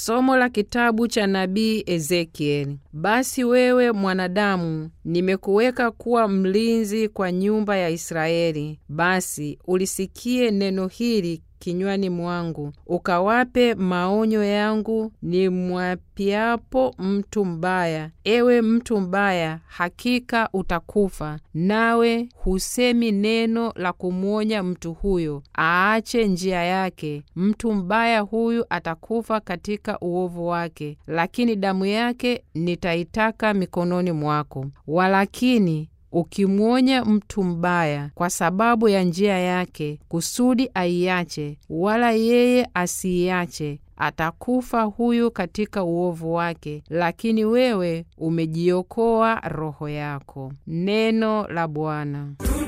Somo la kitabu cha nabii Ezekieli. Basi wewe mwanadamu, nimekuweka kuwa mlinzi kwa nyumba ya Israeli. Basi ulisikie neno hili kinywani mwangu, ukawape maonyo yangu nimwapiapo mtu mbaya. Ewe mtu mbaya, hakika utakufa, nawe husemi neno la kumwonya mtu huyo aache njia yake. Mtu mbaya huyu atakufa katika uovu wake, lakini damu yake nitaitaka mikononi mwako. Walakini ukimwonya mtu mbaya kwa sababu ya njia yake, kusudi aiache, wala yeye asiiache, atakufa huyu katika uovu wake, lakini wewe umejiokoa roho yako. Neno la Bwana.